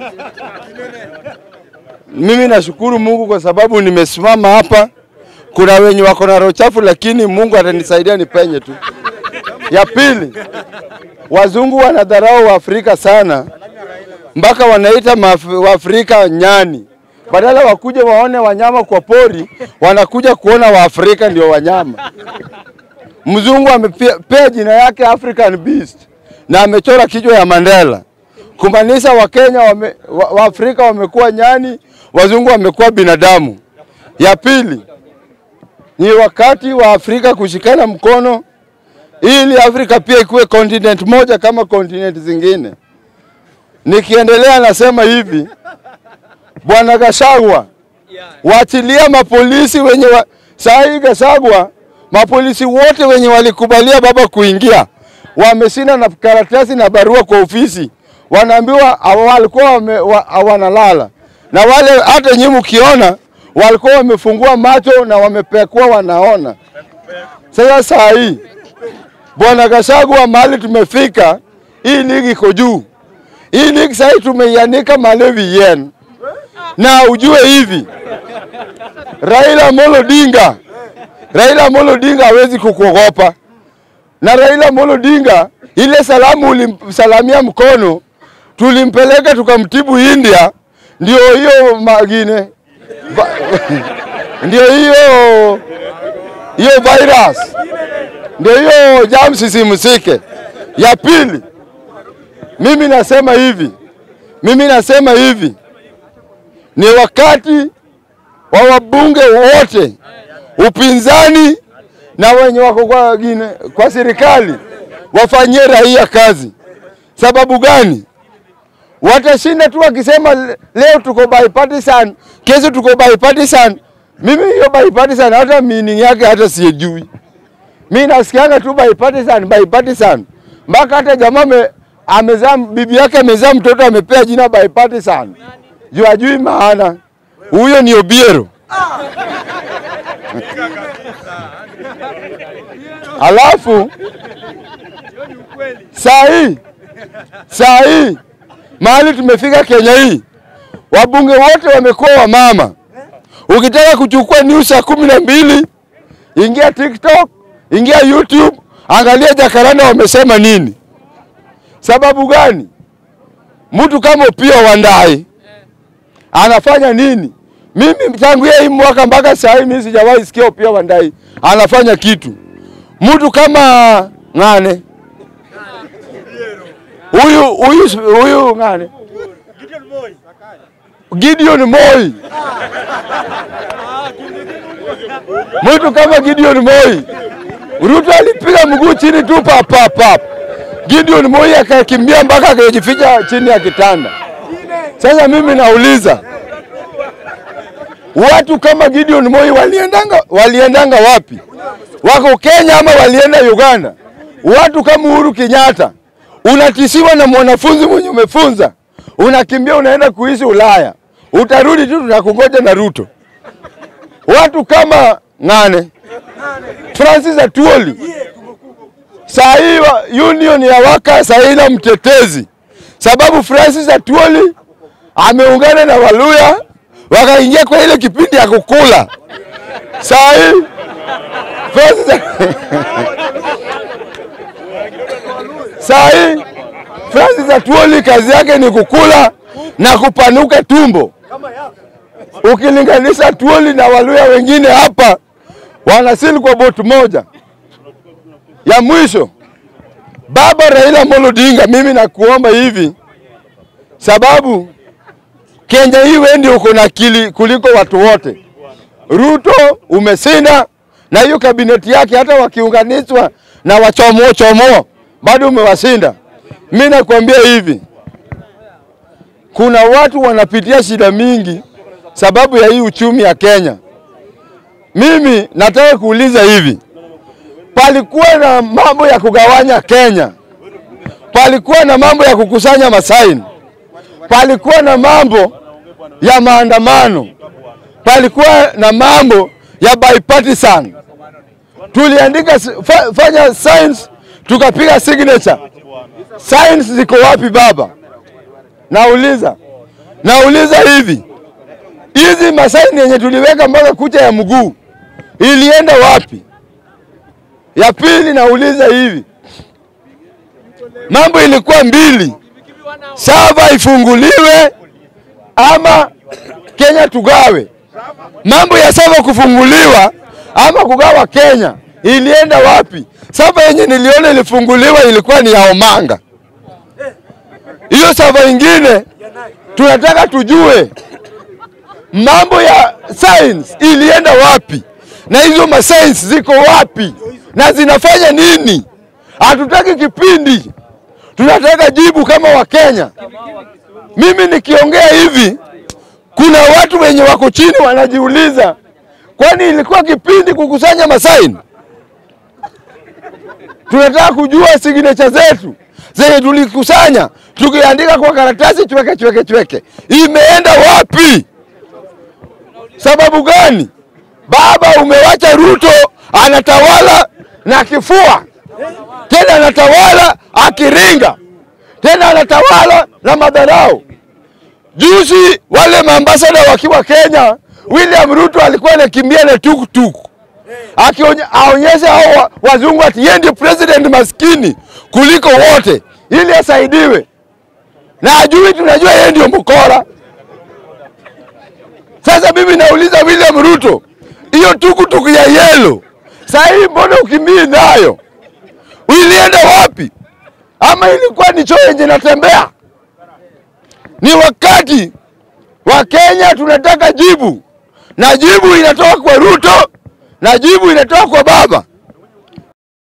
Mimi nashukuru Mungu kwa sababu nimesimama hapa. Kuna wenye wako na roho chafu, lakini Mungu atanisaidia nipenye tu. Ya pili, wazungu wanadharau Waafrika sana mpaka wanaita Maaf- Waafrika nyani, badala wakuje waone wanyama kwa pori, wanakuja kuona Waafrika ndio wanyama. Mzungu amepea jina yake African Beast na amechora kichwa ya Mandela kumaanisha Wakenya wame, wa, Waafrika wamekuwa nyani, wazungu wamekuwa binadamu. Ya pili ni wakati wa Afrika kushikana mkono ili Afrika pia ikuwe continent moja kama continent zingine. Nikiendelea nasema hivi, Bwana Gashagwa, waachilia mapolisi wenye wa... saa hii Gashagwa, mapolisi wote wenye walikubalia baba kuingia wameshinda na karatasi na barua kwa ofisi, wanaambiwa hawa walikuwa wame, wa, wanalala na wale, hata nyinyi mkiona walikuwa wamefungua macho na wamepekua wanaona. Sasa saa hii Bwana Gashagwa, mahali tumefika, hii ligi iko juu. Hii ligi sasa tumeianika Malawi yen, na ujue hivi Raila Amolo Odinga, Raila Amolo Odinga hawezi kukuogopa, na Raila Amolo Odinga ile salamu ulimsalamia mkono, tulimpeleka tukamtibu India, ndio hiyo magine ba, ndio hiyo hiyo virus ndio hiyo germs isimsike. Ya pili, mimi nasema hivi, mimi nasema hivi, ni wakati wa wabunge wote upinzani na wenye wako kwa, gine, kwa serikali wafanyie raia kazi. Sababu gani? Watashinda tu wakisema le- leo tuko bipartisan, kesho tuko bipartisan. Mimi hiyo bipartisan hata meaning yake hata sijui. Mi nasikianga tu bipartisan, bipartisan. Mpaka hata jamaa me, amezaa bibi yake amezaa mtoto amepea jina bipartisan. Juu ajui maana. Huyo ni Obiero. Alafu saa hii saa hii mahali tumefika Kenya hii, wabunge wote wamekuwa wamama. Ukitaka kuchukua news saa kumi na mbili ingia TikTok, ingia YouTube, angalia Jacaranda wamesema nini. Sababu gani? Mtu kama Opiyo Wandayi anafanya nini? Mimi tangu hii mwaka mpaka saa hii mimi sijawahi sikia Opiyo Wandayi anafanya kitu. Mtu kama Ng'ane huyu huyu huyu Ng'ane Gideon Moi, mtu kama Gideon Moi, Ruto alipiga mguu chini tu pap pap pap. Gideon Moi akakimbia mpaka akajificha chini ya kitanda. Sasa mimi nauliza watu kama Gideon Moi waliendanga, waliendanga wapi? Wako Kenya ama walienda Uganda? Watu kama Uhuru Kenyatta, unatisiwa na mwanafunzi mwenye umefunza, unakimbia unaenda kuishi Ulaya, utarudi tu, tunakungoja na Ruto. Watu kama Ng'ane, Francis Atuoli, saa hii wa- union ya waka saa hii na mtetezi, sababu Francis Atuoli ameungana na Waluya wakaingia kwa ile kipindi ya kukula. Saa hii Francis saa hii Francis Atuoli kazi yake ni kukula na kupanuka tumbo. Ukilinganisha Atuoli na Waluya wengine hapa wanasili kwa boti moja. Ya mwisho, baba Raila Amolo Odinga, mimi nakuomba hivi, sababu Kenya hii wewe ndio uko na akili kuliko watu wote. Ruto umeshinda na hiyo kabineti yake, hata wakiunganishwa na wachomo chomo bado umewashinda. Mimi nakwambia hivi, kuna watu wanapitia shida mingi sababu ya hii uchumi ya Kenya. Mimi nataka kuuliza hivi, palikuwa na mambo ya kugawanya Kenya, palikuwa na mambo ya kukusanya masaini, palikuwa na mambo ya maandamano, palikuwa na mambo ya bipartisan. Tuliandika s- fa, fanya signs, tukapiga signature. Signs ziko wapi baba? Nauliza, Nauliza hivi, hizi masaini yenye tuliweka mpaka kucha ya mguu ilienda wapi? Ya pili nauliza hivi, mambo ilikuwa mbili, sava ifunguliwe ama Kenya tugawe. Mambo ya sava kufunguliwa ama kugawa Kenya ilienda wapi? Sava yenye niliona ilifunguliwa ilikuwa ni ya Omanga. Hiyo sava ingine tunataka tujue mambo ya science ilienda wapi, na hizo ma science ziko wapi na zinafanya nini? Hatutaki kipindi, tunataka jibu kama Wakenya. Mimi nikiongea hivi, kuna watu wenye wako chini wanajiuliza, kwani ilikuwa kipindi kukusanya masaini? Tunataka kujua signature zetu zenye tulikusanya tukiandika kwa karatasi chweke chweke chweke, imeenda wapi? Sababu gani? Baba, umewacha Ruto anatawala na kifua, tena anatawala akiringa, tena anatawala na madharau. Juzi wale maambasada wakiwa Kenya, William Ruto alikuwa anakimbia na tuktuk akionyesha hao wa- wazungu ati yeye ndio president maskini kuliko wote, ili asaidiwe na ajui, tunajua yeye ndio mkora. Sasa mimi nauliza William Ruto, hiyo tukutuku ya yelo saa hii mbona ukimbii nayo? Ilienda wapi? Ama ilikuwa ni choo yenye natembea? Ni wakati wa Kenya tunataka jibu, na jibu inatoka kwa Ruto na jibu inatoka kwa baba.